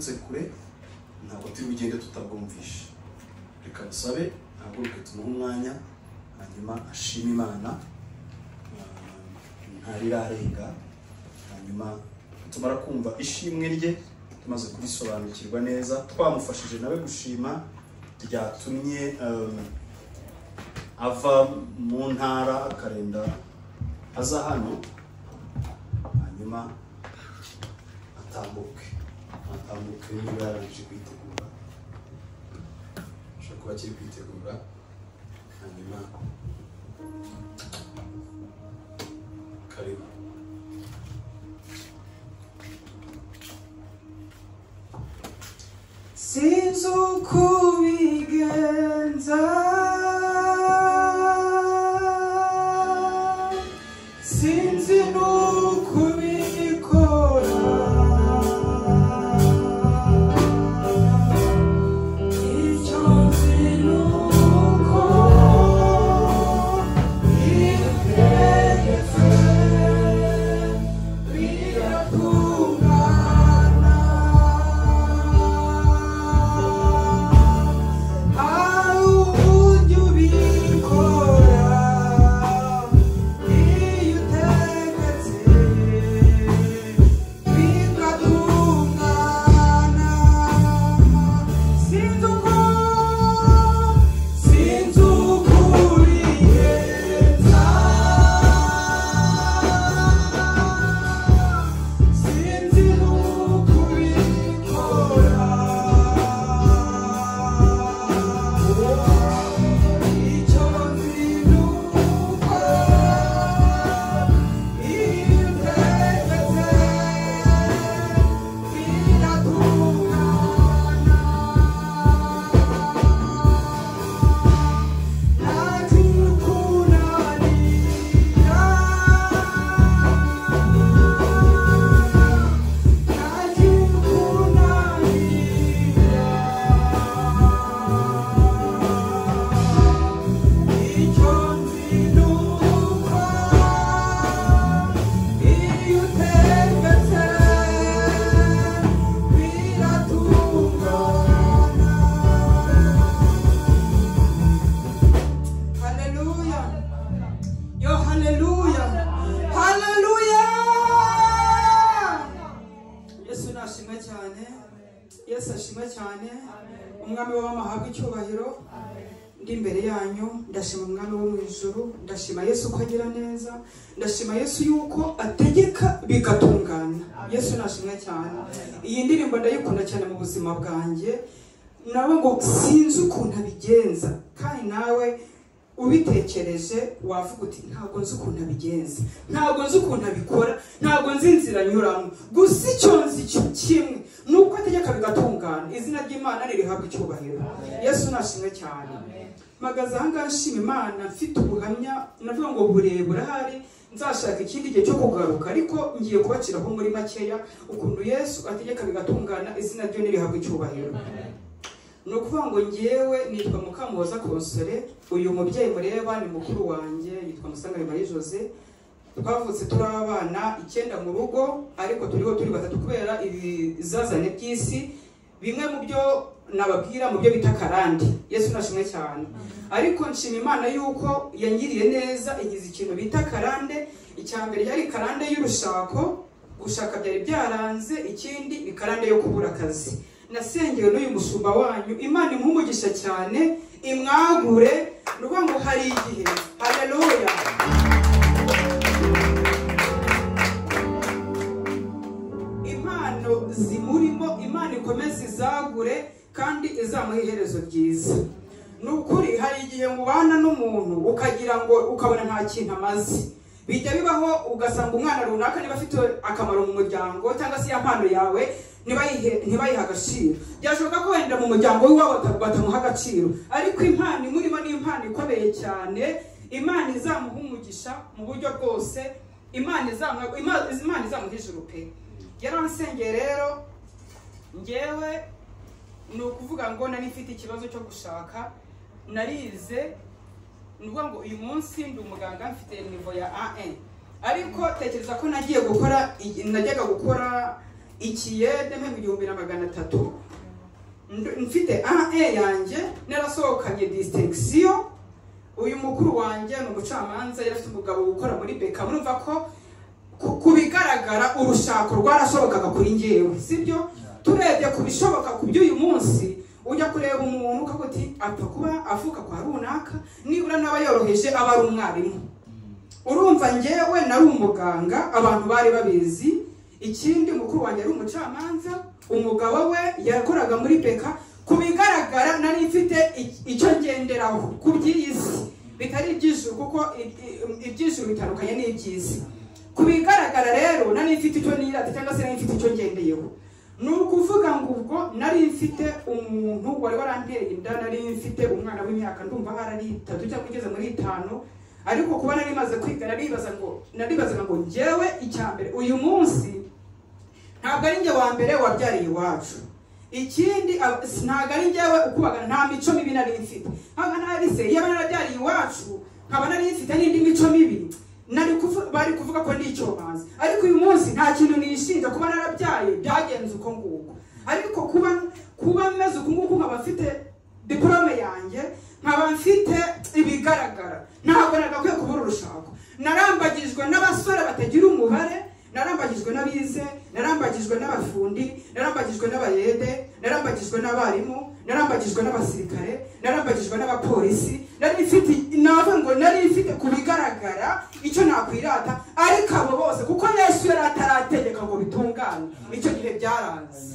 tse kure ntabwo turi bugende tutabwumvishe reka dusabe ntaguruke tumuhe umwanya hanyuma ashime imana ah, ntarirarenga hanyuma tumara kumva ishimwe rye tumaze kurisobanukirwa neza twamufashije nawe gushima ryatumye um, ava mu ntara akarenda aza hano hanyuma atambuke atambuke niba yarangije kwitegura ashobora kuba akiri kwitegura hanyuma karimo Since uko bigenza Sinzi nuko bikora Icyo nzi nuko bitegetse biratungana Sinzi n'ukubikora icyo nzi ni uko ibitegetse biratungana nta kikunanira nta kikunanira icyo nzi ni uko iyo utembetse biratungana haleluya yo haleluya haleluya yesu nashimwe cyane yesu ashimwe cyane umwami w'amahanga icyubahiro ndi imbere yanyu ndashima umwami wo mu ijuru ndashima yesu ko agira neza ndashima yesu yuko ategeka bigatungana yesu nashimwe cyane iyi ndirimbo ndayikunda cyane mu buzima bwanjye nabo ngo sinzi ukuntu abigenza kandi nawe ubitekereje wavuga uti ntabwo nzi ukuntu abigenza ntabwo nzi ukuntu abikora ntabwo nzi inzira anyuramo gusa icyo nzi cyo kimwe ni uko ategeka bigatungana izina ry'imana ririhabwa icyubahiro yesu nashimwe cyane mpagaze ahangaha nshima imana mfite ubuhamya navuga ngo burebure burahari nzashaka ikindi gihe cyo kugaruka ariko ngiye kubaciraho muri makeya ukuntu yesu ategeka bigatungana izina ryo nirihabwa icyubahiro ni ukuvuga ngo ngewe nitwa mukamuhoza konsore uyu mubyeyi mureba ni mukuru wanjye yitwa musangane marie jose twavutse turi abana icyenda mu rugo ariko turiho turi batatu kubera ibizazane by'isi bimwe mu byo nababwira mu byo bita karande yesu nashimwe cyane ariko nshima imana yuko yangiriye neza igize ikintu bita karande icya mbere yari karande y'urushako gushaka byari byaranze ikindi ni karande yo kubura akazi nasengewe n'uyu mushumba wanyu imana impumugisha cyane imwagure ni ukuvuga ngo hari igihe haleluya impano zimurimo imana ikomeze izagure kandi izamuha iherezo ryiza ni ukuri hari igihe mubana n'umuntu ukagira ngo ukabona nta kintu amaze bijya bibaho ugasanga umwana runaka niba afite akamaro mu muryango cyangwa se iya mpano yawe ntibayihe- ntibayihe agaciro byashoboka ko wenda mu muryango w'iwabo bata- batamuha agaciro ariko impano imurimo ni impano ikomeye cyane imana izamuha umugisha mu buryo bwose imana izamuha Ima- Imana izamuha ijuru pe yaransengeye rero ngewe ni ukuvuga ngo nari mfite ikibazo cyo gushaka narize ni ukuvuga ngo uyu munsi ndi umuganga mfite nivo ya a ariko tekereza ko nagiye gukora najyaga gukora ikiyede mpemba igihumbi na magana atatu Ndu- mfite AE yanjye narasohokanye distinction uyu mukuru wanjye ni umucamanza yari afite umugabo ukora muri beka murumva ko ku- ku bigaragara urushako rwarashobokaga kuri njyewe sibyo turebye ku bishoboka ku by'uyu munsi ujya kureba umuntu ukavuga uti apfa kuba avuka kwa runaka nibura n'aba yoroheje aba ari umwarimu urumva njyewe nari umuganga abantu bari babizi ikindi mukuru wanjye yari umucamanza umugabo we yakoraga muri beka ku bigaragara nari mfite i- icyo ngenderaho ku by'iyi si bitari iby'ijuru kuko i- i- iby'ijuru bitandukanye n'iby'isi ku bigaragara rero nari mfite icyo nirata cyangwa se nari mfite icyo ngendeyeho ni ukuvuga ngo ubwo nari mfite umuntu wari waranteye inda nari mfite umwana w'imyaka ndumva ahari ari itatu cyangwa igeze muri itanu ariko kuba nari maze kwiga naribaza ngo naribazaga ngo njyewe icya mbere uyu munsi ntabwo ari njye wa mbere wabyariye iwacu ikindi ab- s- ntabwo ari njyewe ukubagana nta mico mibi nari mfite nkaba nari se yaba narabyariye iwacu nkaba nari mfite n'indi mico mibi nari kuvu- bari kuvuga ko ndi icyomanzi ariko uyu munsi nta kintu nishinja kuba narabyaye byagenze uko nguko ariko kuba kuba meze uku nguku nkaba mfite diporome yanjye nkaba mfite ibigaragara ntabwo nagakwiye kubura urushako narambagijwe n'abasore batagira umubare narambagijwe n'abize narambagijwe n'abafundi narambagijwe n'abayede narambagijwe n'abarimu narambagijwe n'abasirikare narambagijwe n'abapolisi nari mfite navuga ngo nari mfite ku bigaragara icyo nakwirata ariko abo bose kuko yesu yari atarategeka ngo bitungane icyo gihe byaranze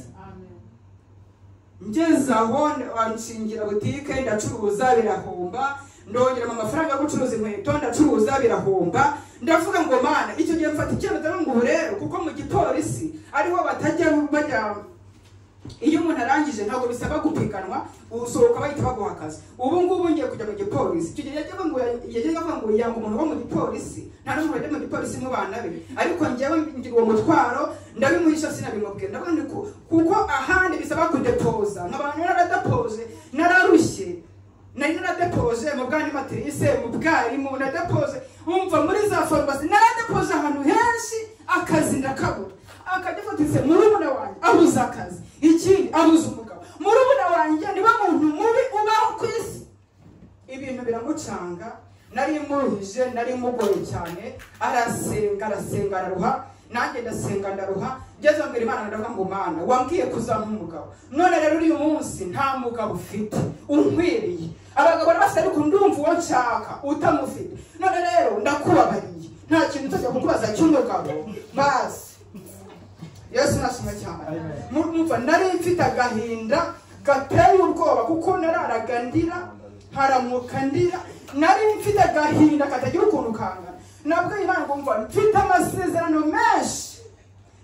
ngeze aho nshingira butike ndacuruza birahomba ndongeramo amafaranga yo gucuruza inkweto ndacuruza birahomba ndavuga ngo mana icyo gihe mfata icyemezo ngo ubu rero kuko mu gipolisi ariho batajya bajya iyo umuntu arangije ntabwo bisaba gupiganwa usohoka bahita baguha akazi ubu ngubu ngiye kujya mu gipolisi icyo gihe yajyaga ngo yajyaga avuga ngo yanga umuntu wo mu gipolisi nta n'umuntu wajya mu gipolisi mu bana be ariko njyewe ngira uwo mutwaro ndabimuhisha sinabimubwira ndavuga ni ku- kuko ahandi bisaba kudepoza nk'abantu naradapoje nararushye nari naradepoje mu bwani matirise mu bwarimu naradepoje umva muri za farumasi naradepoje ahantu henshi akazi ndakabura akadefatise murumuna wanjye abuze akazi ikindi abuze umugabo murumuna wanjye niba muntu mubi ubaho ku isi ibintu biramucanga nari muhije nari mugoye cyane arasenga arasenga araruha nanjye ndasenga ndaruha ngeze mbere imana ndavuga ngo mana wambwiye kuzampa umugabo none rero uyu munsi nta mugabo ufite unkwiriye abagabo bose ariko ndumva uwo nshaka utamufite none rero ndakubabariye nta kintu utajya kukubaza cy'umugabo bazi yesu nashimwe cyane mumva nari mfite agahinda gateye ubwoba kuko nararaga ndira haramuka ndira nari mfite agahinda katagira ukuntu kangana nabwo imana ngo mva mfite amasezerano menshi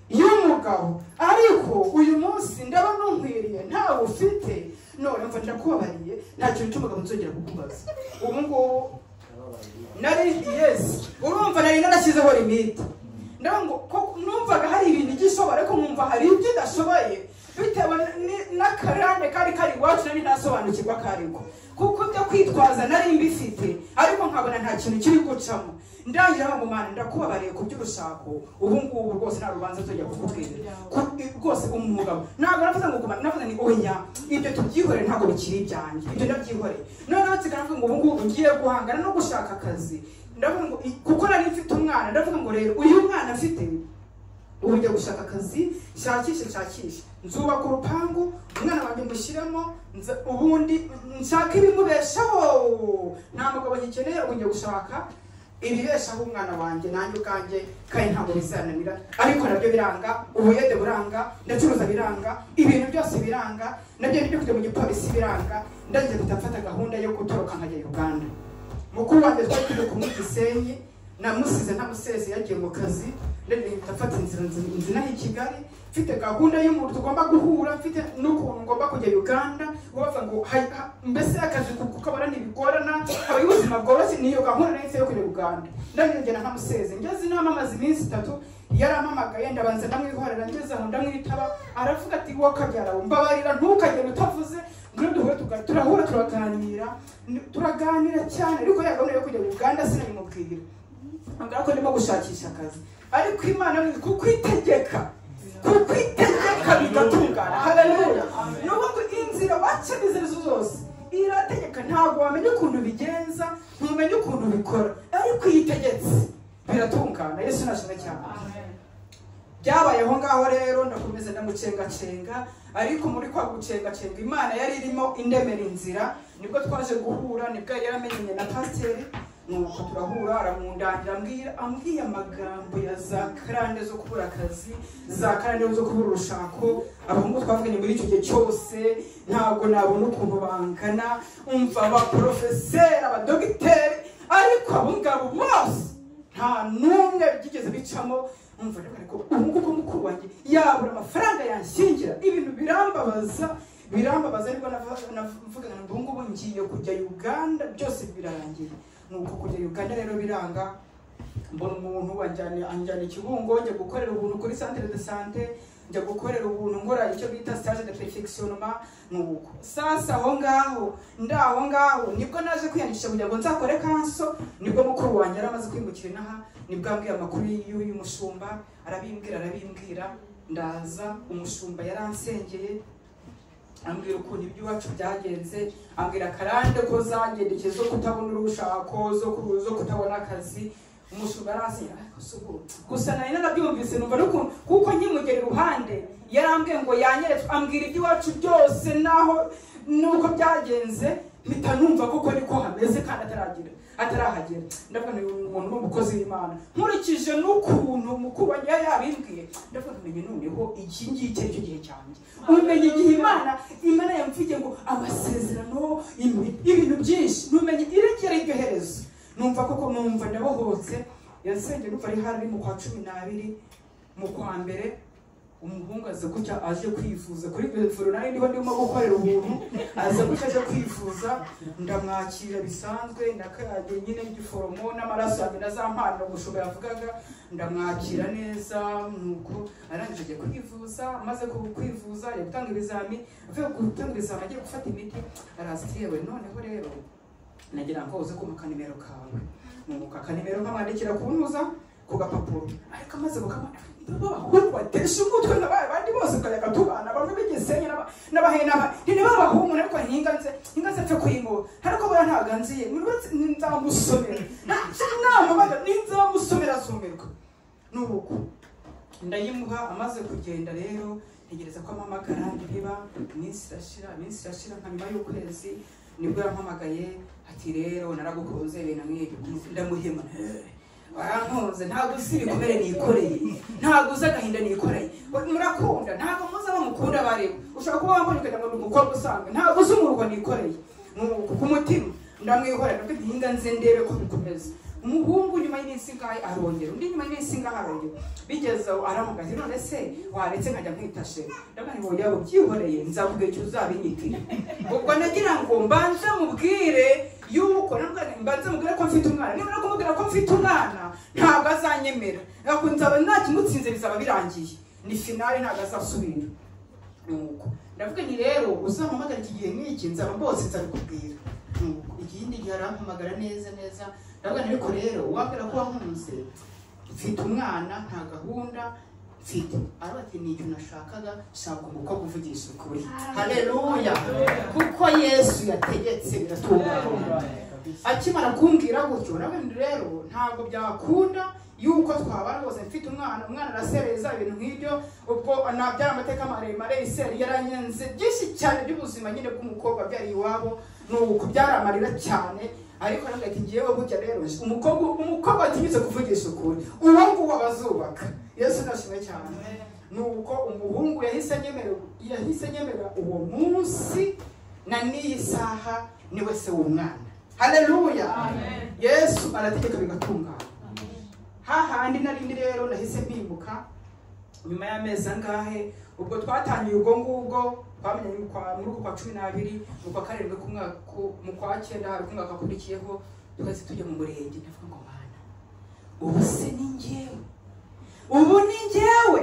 y'umugabo ariko uyu munsi ndaba nunkwiriye ntawe ufite none mva ndakubabariye nta kintu cy'umugabo nzongera kukubaza ubu ngubu nari yesi urumva nari narashyizeho limite ndavuga ngo ko- numvaga hari ibintu igishobora ariko nkumva hari ibyo idashoboye bitewe ni- n'akarande kari kari iwacu nari ntasobanukirwa kariko kuko ibyo kwitwaza nari mbifite ariko nkabona nta kintu kiri gucamo ndangira ngo mana ndakubabariye ku by'urushako ubu ngubu rwose nta rubanza tujya kukubwira Ku- rwose umugabo ntabwo navuze ngo guma navuze ni oya ibyo tubyihorere ntabwo bikiri ibyanjye ibyo ndabyihoreye noneho nsigaye navuga ngo ubu ngubu ngiye guhangana no gushaka akazi ndavuga ngo i- kuko nari mfite umwana ndavuga ngo rero uyu mwana afite ubu njya gushaka akazi nshakishe nshakishe nzubaka urupangu umwana wanjye mushyiremo nza- ubundi nshaka ibimubeshaho nta mugabo ngikeneye ubu njya gushaka ibibeshaho umwana wanjye nanjye ubwanjye kandi ntabwo bizananira ariko nabyo biranga ubuyede buranga ndacuruza biranga ibintu byose biranga nabyo nibyo kujya mu gipolisi biranga ndagiye gutafata gahunda yo gutoroka nkajya uganda mukuru wanjye twari turi kumwe i gisenyi namusize ntamuseze yagiye mu kazi rero ndafata inzira nzi- nzinaho i kigali mfite gahunda y'umuntu tugomba guhura mfite n'ukuntu ngomba kujya uganda bavuga ngo hay- ha- mbese akazi kukabona ntibigorana habaho ubuzima bworoshye niyo gahunda nahise yo kujya uganda ndagenda ntamuseze ngeze inama amaze iminsi itatu yarampamagaye ndabanza ndamwihorera ngeze aho ndamwitaba aravuga ati wowe kabyara we mbabarira ntukagende utavuze ngwino duhure tuga- turahura turaganira Ni- turaganira cyane ariko ya gahunda yo kujya uganda sinabimubwira ambwira ko ndimo gushakisha akazi ariko imana ni kuko itegeka kuko itegeka bigatungana haleluya ni ukuvuga ngo inzira wacamo izo arizo zose irategeka ntabwo wamenya ukuntu bigenza ntumenya ukuntu bikora ariko iyo itegetse biratungana yesu nashimwe cyane byabaye aho ngaho rero ndakomeza ndamucengacenga ariko muri kwa gucengacenga imana yari irimo indemera inzira nibwo twaje guhura nibwo yari yaramenyanye na pasiteri nuko turahura aramundangira ambwira ambwiye amagambo ya za karande zo kubura akazi za karande zo kubura urushako abahungu twavuganye muri icyo gihe cyose ntabwo nabona ukuntu bangana umva abaporofeseri abadogiteri ariko abo ngabo bose nta n'umwe byigeze bicamo umva rero ariko ubu ngubu mukuru wanjye yabura amafaranga yanshyingira ibintu birambabaza birambabaza ariko nava- navuga ngo ubu ngubu ngiye kujya uganda byose birarangiye nuko kujya uganda rero biranga mbona umuntu anjyana anjyana i kibungo njya gukorera ubuntu kuri centre de sante njya gukorera ubuntu nkora icyo bita stage de perfectionnement nuko sasa aho ngaho ndaho ngaho nibwo naje kwiyandikisha kugira ngo nzakore kanso nibwo mukuru wanjye yari amaze kwimukira inaha nibwo ambwiye amakuru y'uyu y'uyu mushumba arabimbwira arabimbwira ndaza umushumba yaransengeye ambwira ukuntu iby'iwacu byagenze ambwira akarande ko zagendekeye zo kutabona urushako zo ku- zo kutabona akazi umushumba aransenya ariko si ubu. gusa nari narabyumvise numva n'ukuntu kuko nkimugera iruhande yarambwiye ngo yanyeretse ambwira iby'iwacu byose naho n'uko byagenze mpita numva koko niko hameze kandi ataragira atarahagera ndavuga ngo uyu muntu ni umukozi w'imana nkurikije n'ukuntu mukuru wanjye yari yabimbwiye ndavuga ngo menye noneho iki ngiki ari cyo gihe cyanjye umenye igihe imana imana yamvugiye ngo amasezerano imi- ibintu byinshi numenye irekere iryo herezo numva koko numva ndabohotse yansenge numva ari hari mu kwa cumi n'abiri mu kwa mbere umuhungu aza gutya aje kwivuza kuri ivuriro nari ndiho ndimo gukorera ubuntu aza gutya aje kwivuza ndamwakira bisanzwe ndakajya nyine igiforomo n'amaraso yanjye na za mpano umushumba yavugaga ndamwakira neza nuko arangije ajya kwivuza amaze ku- kwivuza ajya gutanga ibizami avuye gutanga ibizami agiye gufata imiti araza ati yewe noneho rero nagira ngo uze kumpa akanimero kawe nuko akanimero nkamwandikira kuntuza ku gapapuro ariko amaze kukamwandika b'abahungu batesha umutwe n'abaye abandi bose ukayaga tubana bamwe b'igisenyi n'aba- n'abahe n'aba ntine b'abahungu ariko ntinganze ntinganze apfe kuyimura ariko buriya ntabwo anziye mwubatse nzamusomera ntacyo inama baga ninzamusomera azumirwa nuko ndayimuha amaze kugenda rero ntegereza ko ampamagara ndiba iminsi irashira iminsi irashira nka nyuma y'ukwezi nibwo yampamagaye ati rero naragukunze ibintu nk'ibyo ndamuhema warankunze ntabwo uzi ibikomere nikoreye ntabwo uzi agahinda nikoreye murakunda ntabwo muzi abo mukunda bareba ushobora kuba wambonye ukagira ngo ni umukobwa usanga ntabwo uzi umurwa nikoreye nuko ku mutima ndamwihorera nabwo ntihinga nze ndebe ko bikomeza umuhungu nyuma y'iminsi ngahe arongera undi nyuma y'iminsi ngahe arongera bigeze aho aramugaza none se waretse nkajya nkwitashe ndabona ngo yaba ubyihoreye nzavuga icyo uzabinyitire ubwo nagira ngo mbanze mubwire yuko nabwo mbanze mubwire ko mfite umwana niba no kumubwira ko mfite umwana ntabwo azanyemera ntabwo nzaba nakimutsinze bizaba birangiye ni finale ntabwo azasubira nuko ndavuga nti rero uzampamagara iki gihe nk'iki nzaba mbose nzabikubwira nuko ikindi gihe arampamagara neza neza ndavuga nti ariko rero uwambwira ko wankunze mfite umwana nta gahunda mfite ariko ati ni icyo nashakaga shaka umukobwa uvugisha ukuri haleluya kuko yesu yategetse biratungana akimara kumbwira gutyo nawe rero ntabwo byakunda yuko twabana bose mfite umwana umwana arasereza ibintu nk'ibyo ubwo na- byari amateka maremare iseri yaranyenze byinshi cyane by'ubuzima nyine bw'umukobwa byari iwabo ni uku byaramarira cyane ariko nange ati ngewe gutya rero umukobwa umukobwa atinyuze kuvugisha ukuri uwo nguwo abazubaka yesu ndashimwe cyane nuko umuhungu yahise anyemera yahise anyemera uwo munsi na n'iyi saha niwe se w'umwana haleluya yesu arategeka bigatungana hahandi narindi rero nahise mpimuka nyuma y'amezi angahe ubwo twatangiye ubwo ngubwo twamenye mu kwa- muri uku kwa cumi n'abiri mu kwa karindwi ku mwaka ku- mu kwa cyenda hari umwaka wakurikiyeho twese tujya mu murenge ndavuga ngo mana ubu se ni njyewe ubu ni njyewe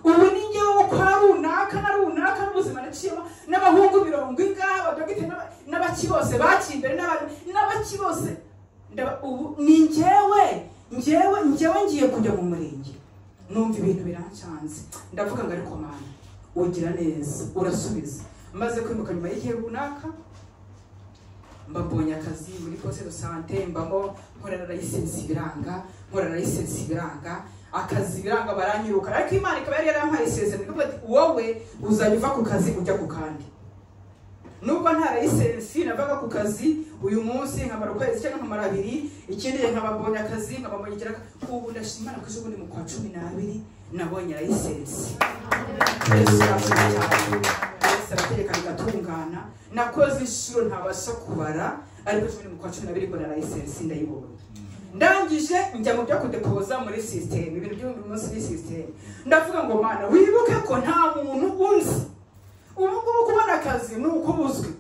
ubu ni njyewe wo kwa runaka na runaka n'ubuzima naciyemo n'abahungu mirongo ingahe abadogiteri n'aba- n'abaki bose baciye imbere n'aba- n'abaki bose ndaba- ubu ni njyewe njyewe njyewe ngiye kujya mu murenge numva ibintu birancanze ndavuga ngo ariko mwana ugira neza urasubiza maze kwimuka nyuma y'igihe runaka mba mbonye akazi muri poste de sante mbamo nkora na license biranga nkora na license biranga akazi biranga baranyiruka ariko imana ikaba yari yarampaye isezerano ivuga ati wowe uzajya uva ku kazi ujya ku kandi nubwo nta license navaga ku kazi uyu munsi nkamara ukwezi cyangwa nkamara abiri ikindi gihe nkaba mbonye akazi nkaba mbonye ikiraka ubu ndashima imana ko ejo bundi mu kwa cumi n'abiri nabonye license yesu arategeka bigatungana nakoze inshuro ntabasha kubara ariko cumi mu kwa cumi n'abiri mbona layisensi ndayibonye ndangije njya mu byo kudepoza muri sisiteme ibintu byo buri munsi muri sisiteme ndavuga ngo mana wibuke ko nta muntu unzi ubu ngubu kubona akazi ni uko uba uzwi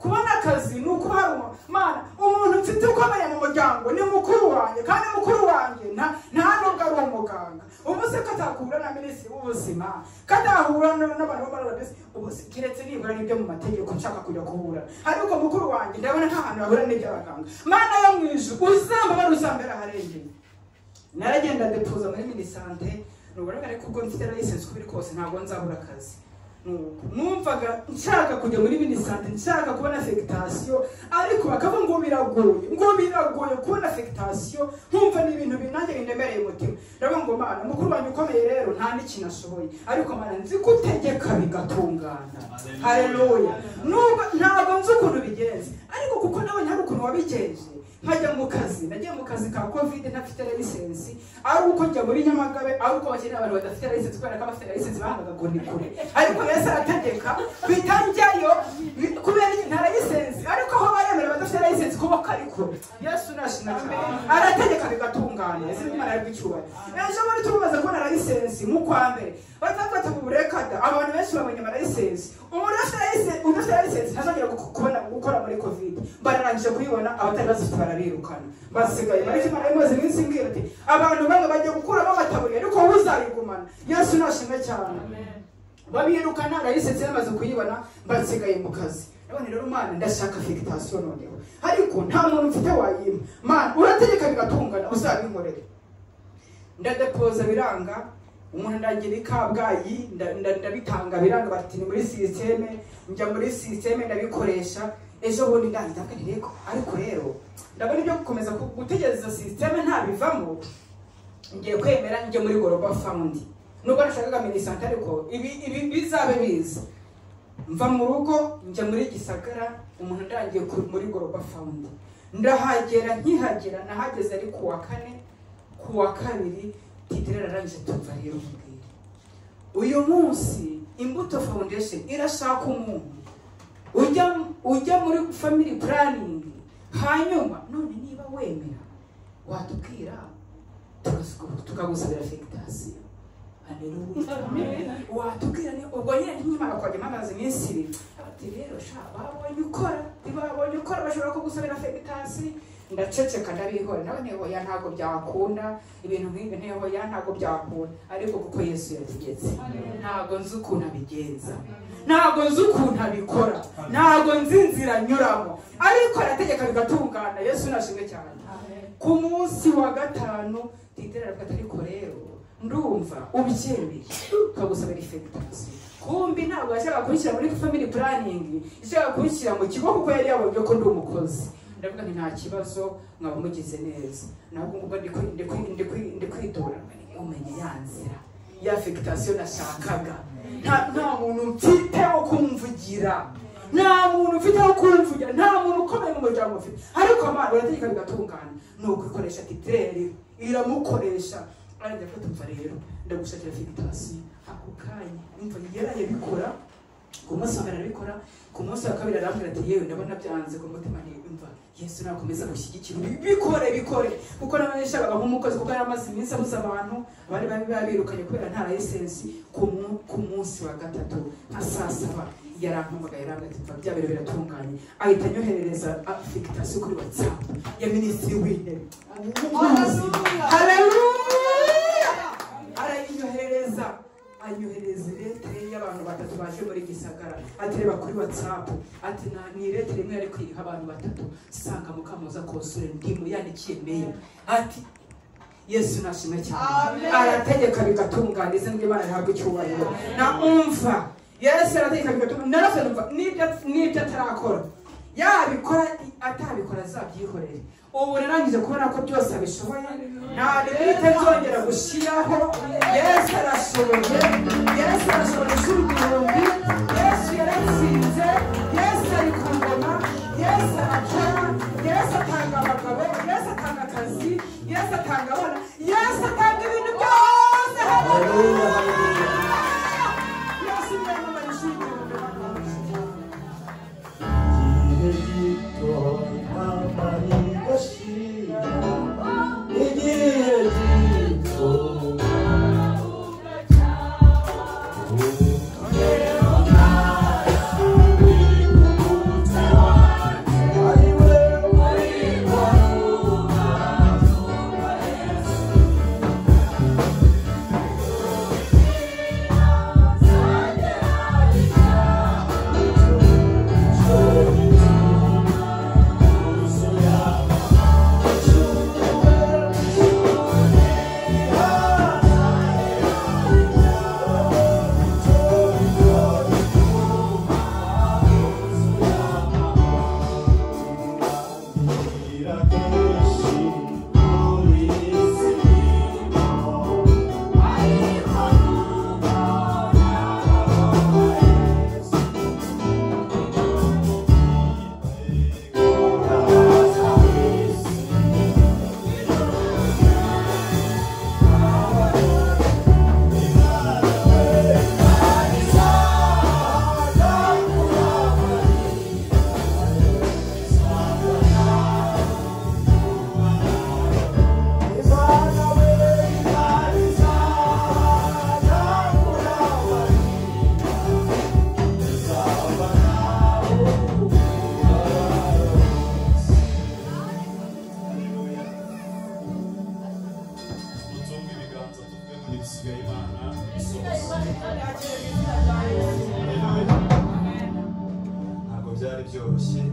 kubona akazi ni ukuba hari umu- mana umuntu mfite ukomeye mu muryango ni mukuru wanjye kandi mukuru wanjye nta- nta nubwo ari umuganga ubu se ko atahura na minisitiri w'ubuzima ko atahura na- n'abantu bo muri rbc ubu se keretse nibura n'ibyo mu mategeko nshaka kujya kuhura ariko mukuru wanjye ndabona nta hantu yahura n'iby'abaganga mana yo mu ijuru uzambabara uzambera aharengeye naragenda depuza muri minisante nuburebere ko ubwo mfite license kubiri kose ntabwo nzabura akazi Nuko numvaga nshaka kujya muri minisante nshaka kubona fegitasiyo ariko bakavuga ngo biragoye ngo biragoye kubona fegitasiyo nkumva ni ibintu binange bindemereye umutima ndavuga ngo mana mukuru wanjye ukomeye rero nta n'ikintu ashoboye ariko mana nzi ko utegeka bigatungana hareruya nubwo ntabwo nzi ukuntu bigenze ariko kuko nabonye hari ukuntu wabigenje nkajya mu kazi nagiye mu kazi ka covid ntafite lisensi ari uko njya muri nyamagabe ari uko bakeneye abantu badafite lisensi kubera ko abafite lisensi bahangaga ngo ni kure ariko yesu arategeka bita njyayo bi- kubera iki nta lisensi ariko aho baremera badafite lisensi kuba ko ari kure yesu nashima cyane arategeka bigatungana izina imana yarwicyubahiro ejo muri turumaze kubona lisensi mu kwa mbere batafata mu burekada abantu benshi babonye amalisensi umuntu udafite lisensi udafite lisensi ntazongera gu- kubona gukora muri covid bararangije kuyibona abatari bazifite barabirukana basigaye ariko imana imaze iminsi imbwira ati abantu bamwe bagiye gukuramo amataburiya ariko wowe uzayigumana yesu nashimwe cyane babirukana layisensi yamaze kuyibona basigaye mu kazi none rero mana ndashaka fegitasiyo noneho ariko nta muntu mfite wayima mana urategeka bigatungana uzabinkorere ndadepoza biranga umuntu ndagira ikabwayi nda- nda- ndabitanga biranga bati ni muri sisiteme njya muri sisiteme ndabikoresha ejo bundi ndahita mbwira rego ariko rero ndabona ibyo gukomeza ku- gutegereza sisiteme ntabivamo ngiye kwemera njye muri goroba fawundi nubwo nashakaga minisante ariko ibi ibi bizabe biza mva mu rugo njya muri gisagara umuntu ndangiye ku- muri goroba fawundi ndahagera nkihagera nahageze ari ku wa kane ku wa kabiri titire ararangije tumva rero mbwira uyu munsi imbuto foundation irashaka umuntu ujya ujya muri family planning hanyuma none niba wemera watubwira tugasu- tukagusabira fegitasiyo watubwira ni ubwo nyine ntimara kwajya mpamaze iminsi ibiri ati rero sha babonye ukora ntibabonye ukora bashobora kugusabira fegitasiyo ndaceceka ndabihora nawe nteho ya ntabwo byakunda ibintu nk'ibi nteho ya ntabwo byakunda ariko kuko yesu yabigenze ntabwo nzi ukuntu abigenza ntabwo nzi ukuntu abikora ntabwo nzi inzira anyuramo ariko arategeka bigatungana yesu nashimwe cyane ku munsi wa gatanu titera aravuga ariko rero ndumva ubyemeye tukagusabira ifegitasiyo kumbi ntabwo yashaka kunshyira muri family planning yashaka kunshyira mu kigo kuko yari yabonye ko ndi umukozi ndavuga nti nta kibazo mwaba mugize neza ntabwo ngubwo ndi kwi- ndi kwi- ndi kwi- ndi kwitora umenye ya nzira ya fegitasiyo nashakaga nta nta muntu mfiteho kumvugira nta muntu ufite aho kumvugira nta muntu ukomeye mu muryango ufite ariko amana urategeka bigatungana ni ukwikoresha titireri iramukoresha arajya afata umva rero ndagushakira fegitasiyo ako kanya imva yaraye bikora ku munsi wa mbere arabikora ku munsi wa kabiri arambwira ati yewe ndabona byanze ku mutima ntimva yesu nakomeza gushyigikira ubi- bikore bikore kuko nawe yashakaga nk'umukozi kuko yari amaze iminsi abuze abantu abari bari babirukanye kubera nta layisensi ku mu- ku munsi wa gatatu nka saa saba yarampamagaye yarampamagaye bya bintu biratunganye ahita anyoherereza fegitasiyo kuri watsapu ya minisitiri w'intebe haleluya arayinyoherereza anyoherereza iletere y'abantu batatu baje muri gisagara ati reba kuri watsapu ati "Na- ni iletere imwe yari kwiha abantu batatu sanga mukamuza konsure ndimu yandikiye meya ati yesu nashimwe cyane Amen. arategeka bigatungana izina ry'imana rihabwa icyubahiro na umva yesu arategeka bigatungana narafite numva n'ibyo n'ibyo atarakora yabikora atabikora azabyihorere ubu narangije kubona ko byose abishoboye nta bitazongera gushyiraho yesu arashoboye yesu arashoboye ishuri igihumbi yesu yaratsinze yesu ari ku ngoma yesu arakora yesu atanga abagabo yesu atanga akazi yesu atanga abana yesu atanga ibintu byose haleluya yesu yamamaye ishuri igihumbi n'abana. mutunge ibiganza tuvuge muri bisigaye imana isohoza ntabwo byari byoroshye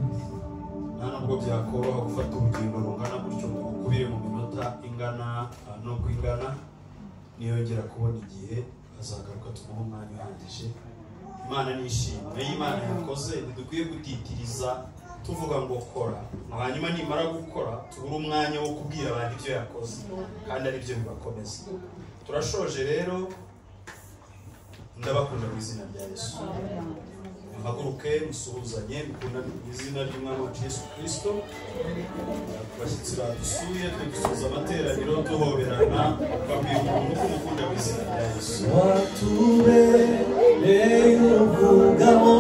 nta nubwo byakoroha gufata urugingo rungana gutyo ngo ukubire mu minota ingana ah, n'uko ingana niyongera kubona igihe azagaruka tumuhe umwanya uhagije imana nishimye iyo imana yakoze ntidukwiye gutitiriza tuvuga ngo kora ngo hanyuma nimara gukora tubure umwanya wo kubwira abantu ibyo yakoze kandi ari byo bibakomeza turashoje rero ndabakunda mu izina rya yesu muhaguruke musuhuzanye mukundane mu izina ry'umwami wacu yesu kirisito ku bashyitsi badusuye twe dusoza amateraniro duhoberana babwira umuntu ko umukunda mu izina rya yesu watubereye ubwugamo